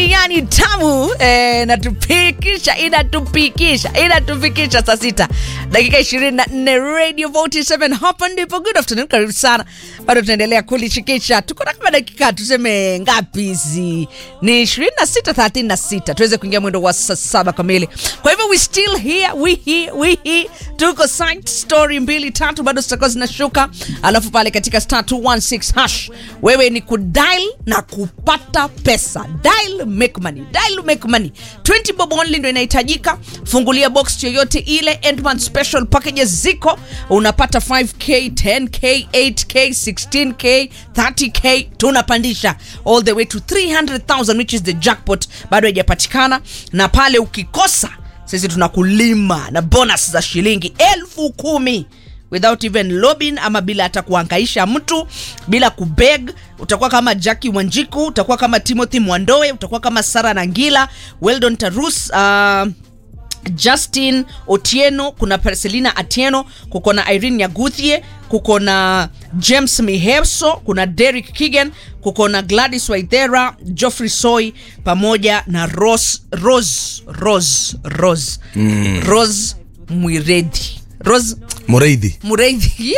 hii yani tamu eh, natupikisha inatupikisha inatufikisha saa sita dakika 24 radio 47 hapa ndipo good afternoon karibu sana bado tunaendelea kulishikisha tuko na kama dakika tuseme ngapi hizi ni 26 36 tuweze kuingia mwendo wa saa saba kamili kwa hivyo we still here we here we here tuko site story mbili tatu bado zitakuwa zinashuka alafu pale katika star 216 hash wewe ni kudial na kupata pesa dial make money dial make money 20 bob only ndio inahitajika fungulia box yoyote ile endman special packages ziko unapata 5k 10k 8k 16k 30k tunapandisha all the way to 300000 which is the jackpot bado haijapatikana na pale ukikosa sisi tunakulima na bonus za shilingi elfu kumi without even lobbying ama bila hata kuhangaisha mtu bila kubeg utakuwa kama jacki wanjiku utakuwa kama timothy mwandoe utakuwa kama sara nangila weldon tarus uh, justin otieno kuna perselina atieno kuko na irene nyaguthie kuko na james miheso kuna derek kigan kuko na gladys waithera joffrey soy pamoja na rose rose rose rose mm. rose mwiredi rose mureithi mureithi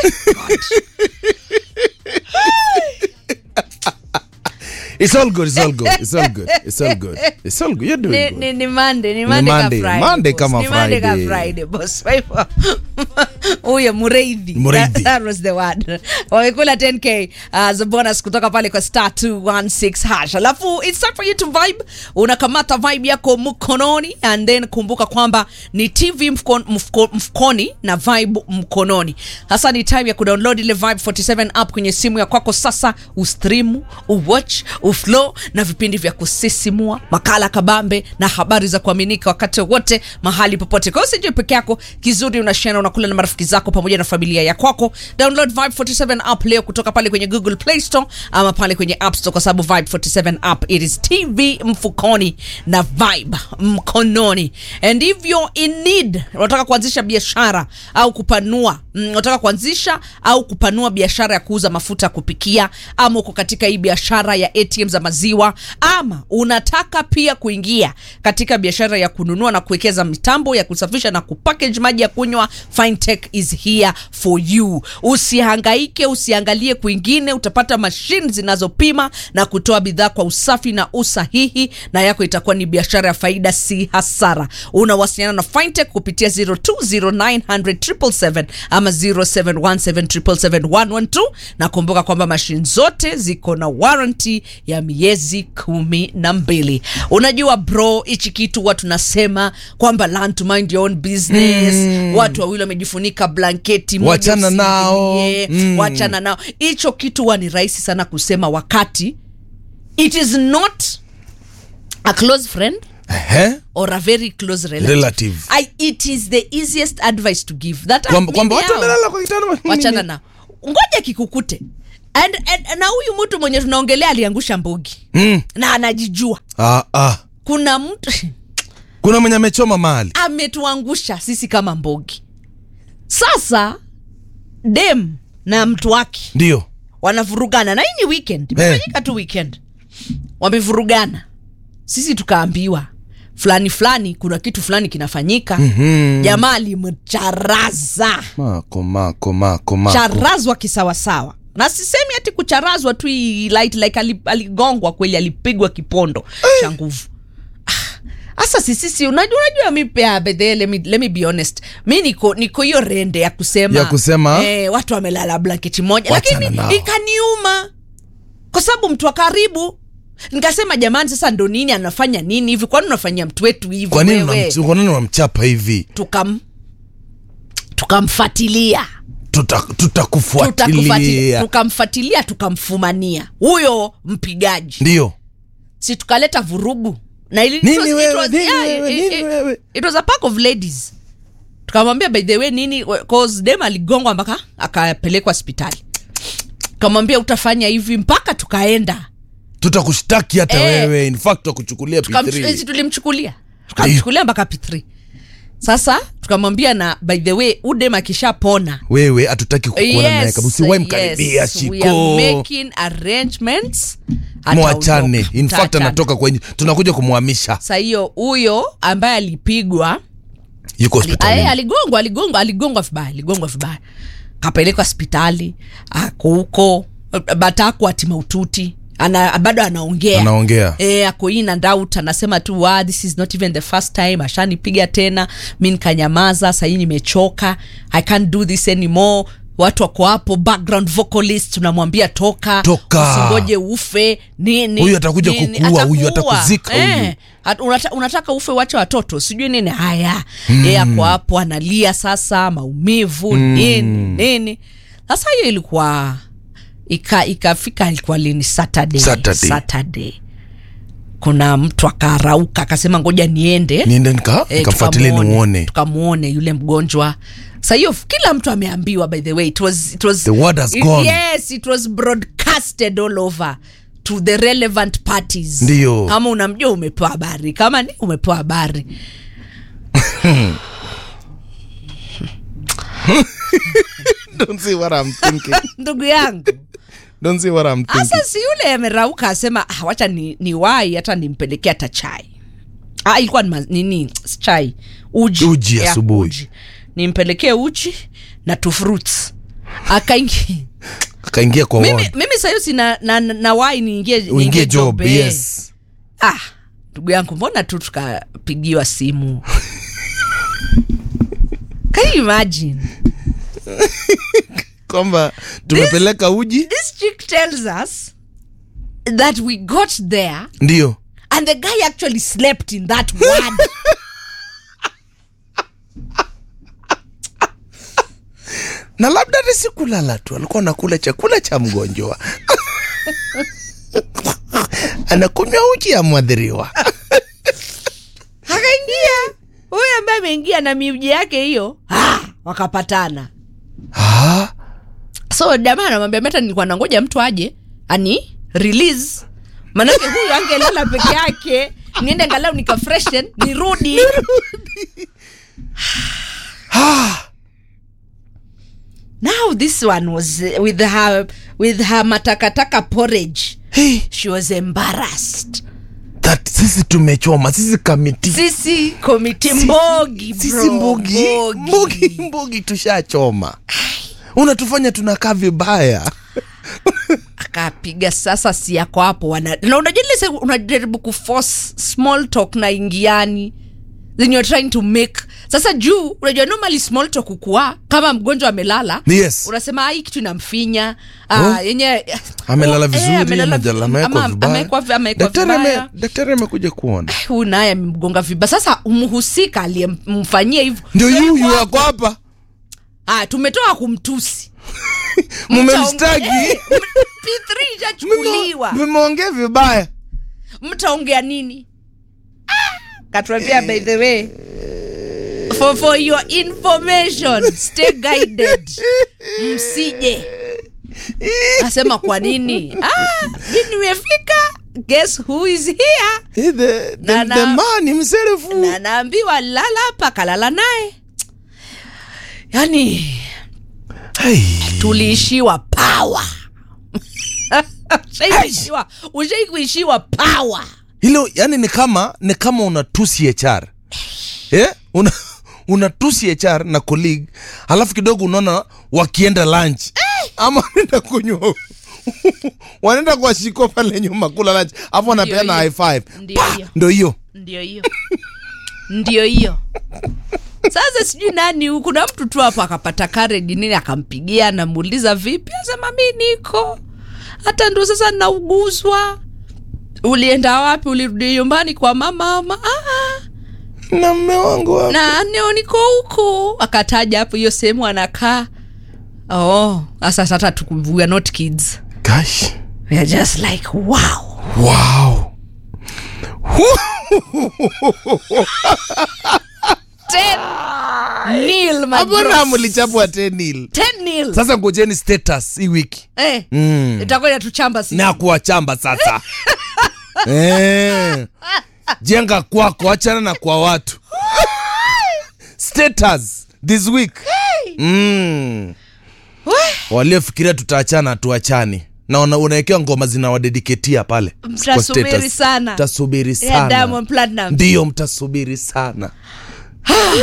it's all good it's all good it's all good it's all good it's all good you're doing ni, good ni, ni Monday, ni Monday Monday, ka Friday, Monday boss. kama Ni Monday ka Friday. Friday, boss. Kwa hivyo, huyo mureithi Mureithi. That, that was the word wamekula 10k uh, za bonus kutoka pale kwa star 216 hash alafu it's time for you to vibe unakamata vibe yako mkononi and then kumbuka kwamba ni tv mfko, mfko, mfukoni na vibe mkononi sasa ni time ya kudownload ile vibe 47 app kwenye simu ya kwako sasa ustreamu uwatch uflow na vipindi vya kusisimua makala kabambe na habari za kuaminika wakati wote mahali popote kwa hiyo usijue peke yako kizuri unashana unakula na marafiki zako pamoja na familia ya kwako download vibe 47 app leo kutoka pale kwenye google play store ama pale kwenye app store kwa sababu vibe 47 app it is tv mfukoni na vibe mkononi and if you're in need unataka kuanzisha biashara au kupanua mm, unataka kuanzisha au kupanua biashara ya kuuza mafuta ya kupikia ama uko katika hii biashara ya atm za maziwa ama unataka pia kuingia katika biashara ya kununua na kuwekeza mitambo ya kusafisha na kupackage maji ya kunywa fintech is here for you usihangaike usiangalie kwingine utapata mashine zinazopima na kutoa bidhaa kwa usafi na usahihi na yako itakuwa ni biashara ya faida si hasara unawasiliana na fintech kupitia 0209007777 ama 0717771112 na kumbuka kwamba mashine zote ziko na warranty ya miezi kumi na mbili unajua bro hichi kitu huwa tunasema kwamba learn to mind your own business mm. watu wawili wamejifunika blanketi moja Wachana nao. usiingilie, Mm. wachana nao hicho kitu huwa ni rahisi sana kusema wakati it is not a close friend Ehe. or a very close relative. Relative. I, it is the easiest advice to give that kwamba kwamba mimi watu hao, wamelala kwa kitanda wachana nao ngoja kikukute and, and, na huyu mtu mwenye tunaongelea aliangusha mbogi mm. na anajijua ah, ah. kuna mtu kuna mwenye amechoma mahali ametuangusha sisi kama mbogi sasa dem na mtu wake ndio wanavurugana na hii ni weekend imefanyika tu weekend wamevurugana sisi tukaambiwa fulani fulani kuna kitu fulani kinafanyika mm-hmm. jamaa alimcharaza mako mako mako mako charazwa kisawasawa na sisemi ati kucharazwa tu hii light like ali- aligongwa kweli alipigwa kipondo cha nguvu hasa sisisi unajua unajua mi pia by the way, let me, let me be honest mi niko niko hiyo rende ya kusema Ya kusema? eh, watu wamelala blanketi moja Wachana lakini nao. ikaniuma kwa sababu mtu wa karibu nikasema jamani sasa ndo nini anafanya nini hivi kwani unafanyia mtu wetu hivi kwa nini wewe? unamch- kwa nini unamchapa hivi tukam tukamfatilia Tuta- Tutakufuatilia- tutakufuatilia tukamfatilia tukamfumania huyo mpigaji ndio si tukaleta vurugu na ili, Nini it was- it wewe, was- nini yeah, wewe, it- nini it- wewe? it was a pack of ladies tukamwambia by the way nini cause dem aligongwa mpaka akapelekwa hospitali tukamwambia utafanya hivi mpaka tukaenda tutakushtaki hata Eh. wewe in fact tutakuchukulia Tukam- P3 si tulimchukulia tukamchukulia mpaka p3 sasa tukamwambia na by the way udem akishapona wewe hatutaki kukuona naye Yes, kabisa usiwahi mkaribia yes, we shiko are making arrangements mwachane Ataondoka, in fact mtaachana. anatoka kwenye tunakuja kumhamisha Sa hiyo huyo ambaye alipigwa yuko ali- ae, hospitalini aligongwa aligongwa aligongwa vibaya aligongwa vibaya kapelekwa hospitali ako huko bataku ati maututi ana, bado anaongea anaongea e, ako in and out anasema tu wa this is not even the first time ashanipiga tena mi nikanyamaza sahii nimechoka i can't do this anymore watu wako hapo background vocalist tunamwambia toka Toka. usingoje ufe nini Huyu atakuja nini, kukuua, huyu atakuua. atakuzika huyu. At- unata, unataka ufe wache watoto sijui nini haya mm. yeye ako hapo analia sasa maumivu mm. nini nini sasa hiyo ilikuwa ika ikafika ilikuwa lini saturday Saturday. saturday kuna mtu akarauka akasema ngoja niende niende nika Eh, nikafuatilie tukamuone- niuone tukamuone yule mgonjwa sa hiyo kila mtu ameambiwa by the way it was, it was, The word has gone. yes it was broadcasted all over to the relevant parties Ndiyo. kama unamjua umepewa habari kama ni umepewa habari don't see what I'm thinking ndugu yangu don't see what I'm thinking hasa si yule amerauka asema ah, wacha ni, ni wai hata nimpelekea hata chai ah, ilikuwa ni ma- nini si chai uji Uji Ya, asubuhi. uji. nimpelekee uji na tu fruits akaingi akaingia kwa mimi, ward. mimi sahiyo sina na, na, na wai niingie uingie niingie job eh. yes ah ndugu yangu mbona tu tukapigiwa simu can you imagine kwamba tumepeleka uji this chick tells us that we got there ndio and the guy actually slept in that ward na labda hata si kulala tu alikuwa anakula chakula cha mgonjwa anakunywa uji ya mwadhiriwa akaingia huyu ambaye ameingia na miuji yake hiyo ah, wakapatana Ah, so jamaa anamwambia meta nilikuwa nangoja mtu aje ani release manake huyu angelala peke yake niende ngalau nika freshen nirudi now this one was uh, with her with her matakataka porridge hey, she was embarrassed that sisi tumechoma sisi kamiti sisi komiti mbogi sisi bro, mbogi mbogi mbogi tushachoma unatufanya tunakaa vibaya akapiga sasa si yako hapo wana na unajua ile se- unajaribu kuforce small talk na ingiani then you're trying to make sasa juu unajua normally small talk ukua kama mgonjwa amelala yes unasema "Ah, hii kitu inamfinya ah, Oh. yenye amelala Oh, eh, vizuri amelala amejala- vi- amewekwa ama- vibaya. amewekwa vi- amewekwa Daktari ame- vibaya. daktari amekuja kuona huyu naye amemgonga vibaya sasa mhusika aliyemfanyia hivyo ndio yuko yuyu hapo. yako hapa ah, tumetoka kumtusi mumemstaki Eh, P3 ishachukuliwa vimeongea vibaya mtaongea nini Ah, katuambia by the way for, for your information stay guided msije asema kwa nini ah, mi nimefika guess who is here Eh, the, the, Na- na- the man himself na naambiwa lala hapa kalala naye yani Hey. tuliishiwa pawa ushaikuishiwa ushaikuishiwa pawa hilo yani ni kama ni kama unatusi hr eh? una unatusi hr na colleague alafu kidogo unaona wakienda lunch ama wanaenda kunywa wanaenda kwa shiko pale nyuma kula lunch alafu wanapeana hiyo. high five Ndio Pa! hiyo. ndo hiyo ndio hiyo ndio hiyo sasa sijui nani kuna mtu tu hapo akapata kareji nini akampigia anamuuliza vipi asema mi niko hata ndo sasa nauguzwa ulienda wapi ulirudi nyumbani kwa mama ama "Ah, na mme wangu hapa. na neo niko huko akataja hapo hiyo sehemu anakaa oh sasa sasa tuku- we are not kids Gosh. we are just like wow wow ten nil my hapo na bros. mlichapwa tenil ten nil sasa ngojeni status hii wiki eh mm. itakuwa inatuchamba sisi na kuwachamba sasa eh. jenga kwako achana na kwa watu status this week mm. waliofikiria tutaachana hatuachani na una- unawekewa ngoma zinawadediketia pale kwa Mtasubiri status. sana. mtasubiri ya sana Diamond Platinum ndiyo mtasubiri sana